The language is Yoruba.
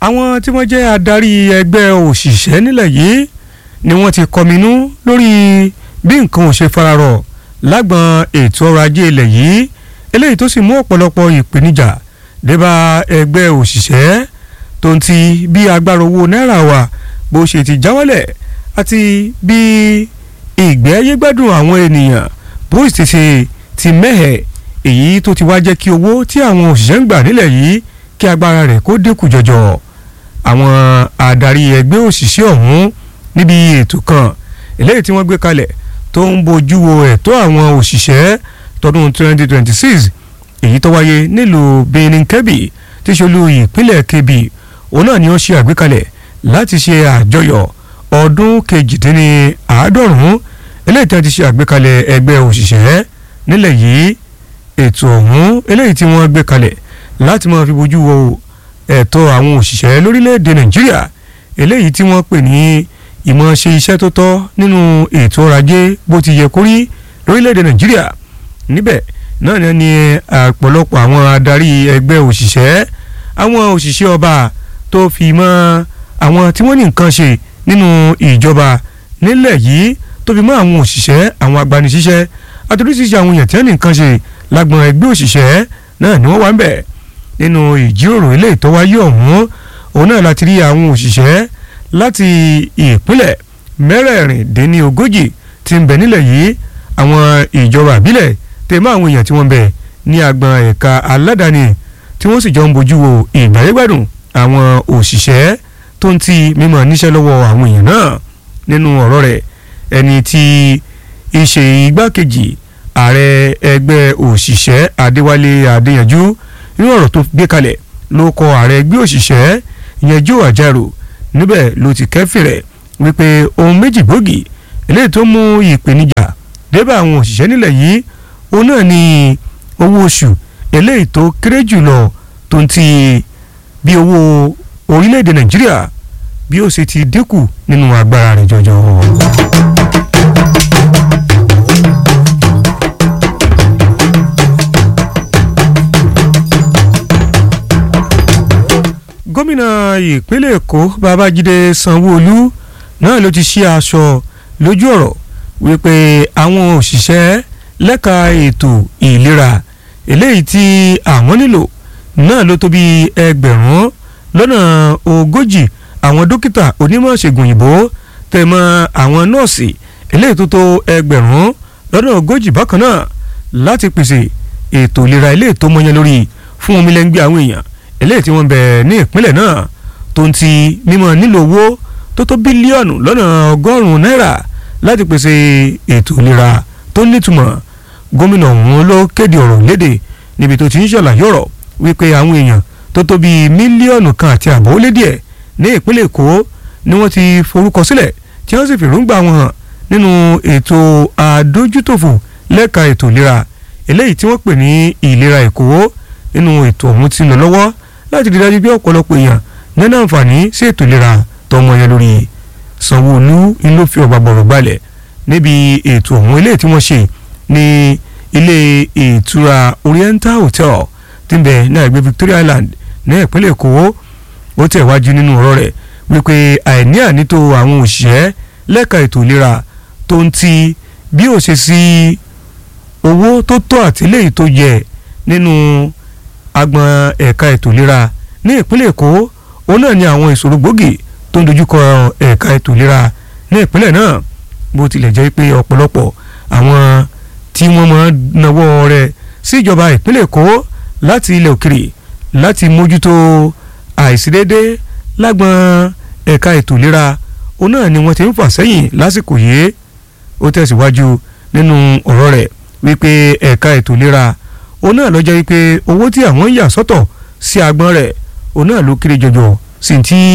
àwọn tí wọ́n jẹ́ adarí ẹgbẹ́ òṣìṣẹ́ nílẹ̀ yìí ni wọ́n ti kọminú lórí bí nǹkan ò ṣe fararọ̀ lágbọn ètò ọrọ̀ ajé ilẹ̀ yìí eléyìí tó sì mú ọ̀pọ̀lọpọ̀ ìpèníjà débà ẹgbẹ́ òṣìṣẹ́ tó ń ti bí agbára owó náírà wa bó ṣe ti já wálẹ̀ àti bí ìgbé ayé gbádùn àwọn ènìyàn bó sì ti ṣe ti mẹ́hẹ̀ èyí tó ti wá jẹ́ kí owó tí àwọn òṣìṣẹ́ ń gbà nílẹ̀ yìí kí agbára rẹ̀ kó dínkù jọjọ àwọn adarí ẹgbẹ́ òṣìṣẹ́ ọ̀hún níbi ètò kan eléyìí tí wọ́n gbé kalẹ̀ tó ń bójú wo ẹ̀tọ́ àwọn òṣìṣẹ́ tọdún 2026 èyí tó wáyé nílùú Benin Kebbi tí ṣolú ìpínlẹ̀ Kebbi òun náà ni ó ṣe àgbékalẹ̀ láti ṣe àjọyọ̀ ọdún kejìdínláàádọ́rùn-ún eléyìí tí wọ́n ti ṣe àgbékalẹ̀ ẹgbẹ́ òṣìṣẹ́ nílẹ̀ yìí ètò ọ̀hún eléyìí tí wọ́n gbé kalẹ̀ láti máa fi bójú wo ẹ̀tọ́ àwọn òṣìṣẹ́ lórílẹ̀‐èdè Nàìjíríà eléyìí tí wọ́n pè ní ìmọ̀ ṣe iṣẹ́ tó tọ́ nínú ètò ọrọ̀ ajé bó ti yẹ kó rí lórílẹ̀‐èdè Nàìjíríà níbẹ̀ náà ni ọ̀pọ̀lọpọ̀ àwọn adarí ẹgbẹ́ òṣìṣẹ́ àwọn òṣìṣẹ́ ọba tó fi mọ́ àwọn tí wọ́n ní nǹkan ṣe nínú ìjọba nílẹ̀ yìí tó fi mọ́ àwọn òṣìṣẹ́ àwọn agbanisíṣẹ́ àtòríṣiṣi àwọn èèyàn tí wọ́n ní nǹkan ṣe lágbọn ẹgbẹ́ òṣìṣẹ́ náà ni wọ́n wà ń bẹ̀ nínú ìjíròrò ilé ìtọ́wáyé ọ̀hún òun náà láti rí àwọn òṣìṣẹ́ láti ìpínlẹ̀ mẹ́rẹ̀ẹ̀rìndínlógójì tí ń bẹ nílẹ̀ yìí àwọn ìjọba àbílẹ̀ tèmọ́ àwọn èèyàn tí wọ́n ń bẹ ní agbọn ẹ̀ka aládàáni tí wọ́n sì jọ ń bójú wo ìgbáyégbádùn àwọn òṣìṣẹ́ tó ń ti mímọ̀ níṣẹ́ lọ́wọ́ àwọn èèyàn náà nínú ọ̀rọ̀ rẹ̀ ẹni tí í ṣe igbákejì ààrẹ ẹgbẹ́ òṣìṣẹ́ adéwálé adéyanjú nínú ọ̀rọ̀ tó gbé kalẹ̀ ló kọ ààrẹ ẹgbẹ́ òṣìṣẹ́ ìyẹn joe àjàrò níbẹ̀ ló ti kẹ́fì rẹ̀ wípé ohun méjì gbòógì eléyìí tó mú ìpèníjà débà àwọn òṣìṣẹ́ nílẹ̀ yìí òun náà ni owó oṣù eléyìí tó kéré jùlọ tó ń ti bí owó orílẹ̀-èdè nàìjíríà bí ó ṣe ti dínkù nínú agbára rẹ̀ jọjọ. gómìnà ìpínlẹ̀ èkó babájídé sanwó-olú náà ló ti ṣí aṣọ lójú ọ̀rọ̀ wípé àwọn òṣìṣẹ́ lẹ́ka ètò ìlera eléyìí tí àwọn nílò náà ló tó bí ẹgbẹ̀rún lọ́nà ogójì àwọn dókítà onímọ̀ ṣègùn òyìnbó tẹ̀mọ́ àwọn nọ́ọ̀sì eléyìí tó tó ẹgbẹ̀rún lọ́nà ogójì bákan náà láti pèsè ètò ìlera eléyìí tó mọ́yán lórí fún omilẹ́ngbẹ́ àwọn èèyàn eléyìí tí wọ́n bẹ̀ ní ìpínlẹ̀ náà tó ń ti mímọ́ nílò owó tó tó bílíọ̀nù lọ́nà ọgọ́rùn-ún náírà láti pèsè ètò ìlera tó nítumọ̀ gómìnà ọ̀hún ló kéde ọ̀rọ̀ léde níbi tó ti ń ṣàlàyé ọ̀rọ̀ wípé àwọn èèyàn tó tó bíi mílíọ̀nù kan àti àbọ̀ ó lé díẹ̀ ní ìpínlẹ̀ èkó ni wọ́n ti forúkọ sílẹ̀ tí wọ́n sì fèròǹgbà wọn hàn nínú ètò àdójútòfò lẹ́ka ètò ìlera eléyìí tí wọ́n pè ní ìlera èkó nínú ètò ọ̀hún ti lọ lọ́wọ́ láti rí dájú bí ọ̀pọ̀lọpọ̀ èèyàn nínú àǹfààní sí ètò ìlera tọmọ yẹn lórí sanwó-olú ló fi ọgbà bọ̀rọ̀ gbalẹ̀ níbi ètò ọ̀hún eléyìí tí wọ́n ṣe ní ilé ìtura oriental hotel tí ń bẹ ní àgbẹ̀ victoria island ní ìpínlẹ̀ èkó ó tẹ̀wájú nínú ọ̀rọ̀ rẹ̀ wípé àìní ànító àwọn òṣìṣẹ́ lẹ́ka ètò ìlera tó ń ti bí ó ṣe sí owó tó tọ́ àti eléyìí tó yẹ nínú agbọn ẹ̀ka ètò ìlera ní ìpínlẹ̀ èkó òun náà ni àwọn ìṣòro gbòógì tó ń dojúkọ ẹ̀ka ètò ìlera ní ìpínlẹ̀ náà bó tilẹ̀ jẹ́ pé ọ̀pọ̀lọpọ̀ àwọn tí wọ́n máa ń nawọ́ rẹ̀ sí ìjọba ìpínlẹ̀ èkó láti ilẹ̀ òkèrè láti mójútó àìsídéédé lágbọn ẹ̀ka ètò ìlera òun náà ni wọ́n ti ń fà sẹ́yìn lásìkò yìí ó tẹ̀síwájú nínú ọ̀rọ̀ rẹ̀ wípé ẹ̀ka ètò ìlera òun náà ló jẹ́ wípé owó tí àwọn ń yà sọ́tọ̀ sí agbọ́n rẹ̀ òun náà ló kéré jọjọ sí ti